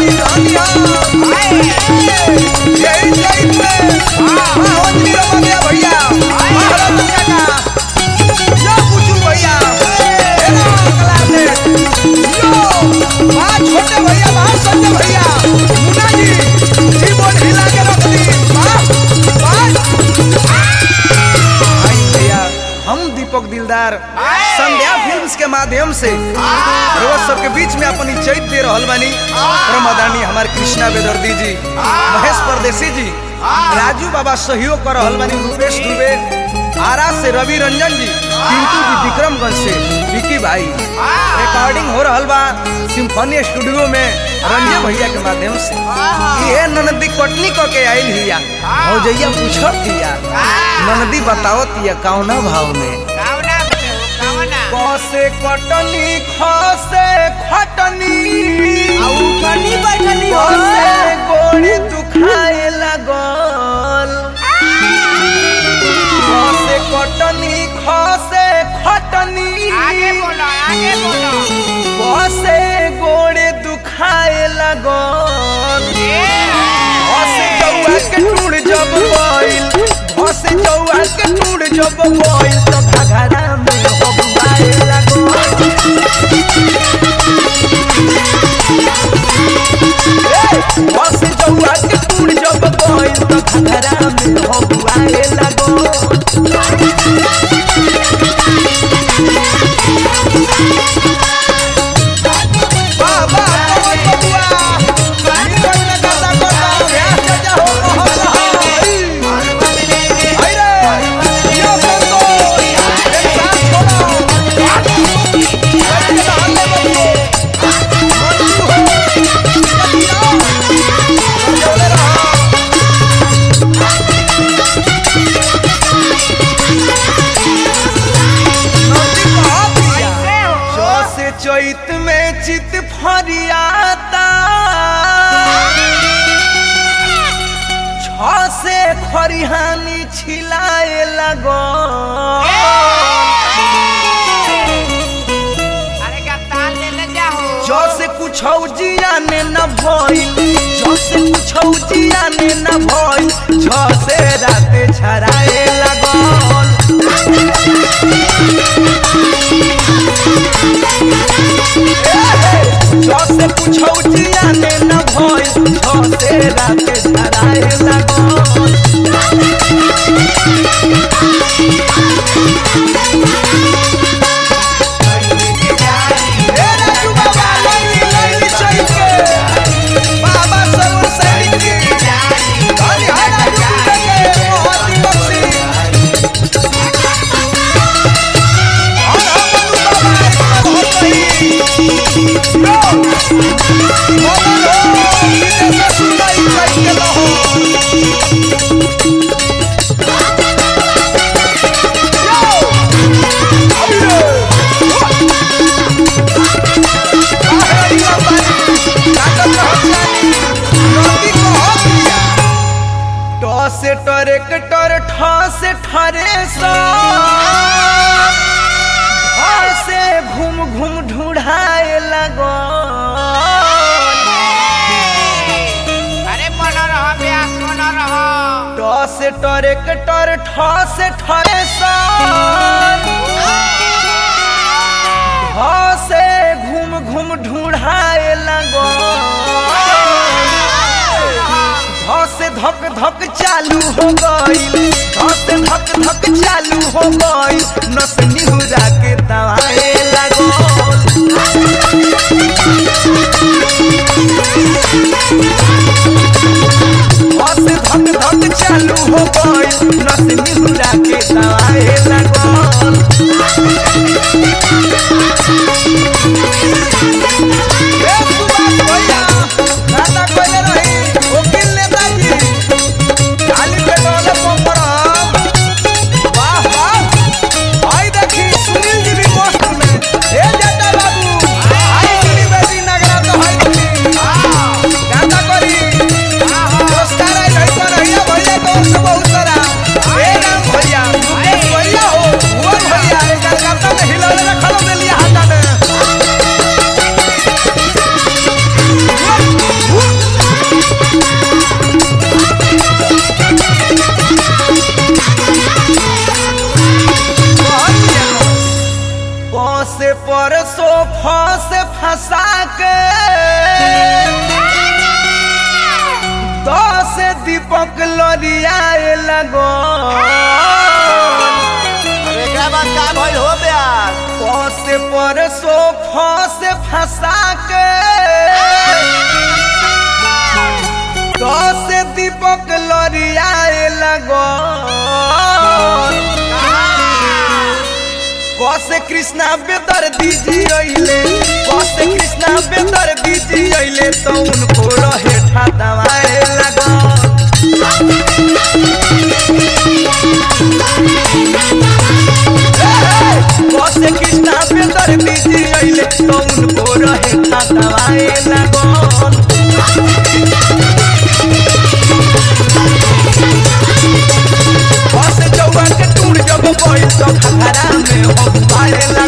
जी धनिया यही चैत में हाँ जी रमा गया भैया महाराज काका यो कुचू भैया हेलो अगला से यो वाह छोटे भैया वाह संजय भैया मुन्ना जी कीबोर्ड हिला के रख दी वाह वाह आई भैया हम दीपक दिलदार संध्या फिल्म्स के माध्यम से रोज सबके बीच में अपनी चैत दे रहल बानी प्रमदानी हमार कृष्णा बेदर्दी जी महेश परदेसी जी राजू बाबा सहयोग कर रहल बानी रूपेश दुबे आरा से रवि रंजन जी पिंटू जी विक्रमगंज से विकी भाई रिकॉर्डिंग हो रहल बा सिम्फनी स्टूडियो में रंजय भैया के माध्यम से ये ननदी कटनी क के आइल हिया भौजैया पूछत हिया ननदी बतावत हिया कौना भाव में कावना बने हो कावना कसे कटनी खसे खटनी उठनी बैठनी हो कसे गोड़ी दुखाए लागल कसे कटनी खसे खटनी आगे बोलो आगे बोलो कसे गोड़े दुखाए लागल हसे जौआ के टूट जब गइल हसे जौआ के टूट जब गइल तो घघरा में हबुआए लागल हसे जौआ के टूट जब गइल तो घघरा में हबुआए लागल बाबा कौन बबुआ निकल ना गाता कोता व्यास जजा हो मोहन हाई हाय रे यो संतोष एक साथ छोड़ो बैठ के हाल में बबुओ मंजू हो बतिया बोले रहा नौती कहाँ पिया कैसे हो सौ से चैत में चित फरियाता छ से खरिहानी छिलाए लगो अरे का ताल ले ले जाओ जो से कुछ जियाने न भइल जो से कुछ जियाने न भइल छ से राते छराए लगल जो से कुछ जियाने न भइल छ से राते छराए लगल हे राजू बाबा लैली लैली चैत के बाबा सरोवर सैनिक की धनी है राजू कुंडे के मोहती बख्शी और हम मनु बाबा बहुत सही लो बोलो लो सीधे से सुनाई चैत के लहो यो अभी से ट्रैक्टर ठ से ठरे से घूम घूम ढूढ़ाए लगो अरे बनो रहो ब्यास बनो रहो ट से ट्रैक्टर ठ से ठरे से घूम घूम ढूढ़ाए लगो ध से धक धक चालू हो गई ध से धक धक चालू हो गई नस निहुरा के दवाए लगो ध से धक धक चालू हो गई नस निहुरा के दवाए लगो ए सुभाष भैया नाता कोइले रही वकील नेताजी खाली पेट्रोल पंप पर वाह वाह आई देखी सुनील जी भी पोस्ट से परसों फंस फंसा के दस दीपक लड़ियाए लगो अरे एकरा बाद का भइल हो ब्यास से परसों फंस फंसा के दस दीपक लड़ियाए लगो कसे कृष्णा बेदर दीजी अइले कसे कृष्णा बेदर दीजी अइले तो उनको रहे ठा दवाए लगा कसे कृष्णा बेदर दीजी अइले तो उनको रहे ठा दवाए लगा बस जौआ के टूट जब गइल तो खतरा में हम पाए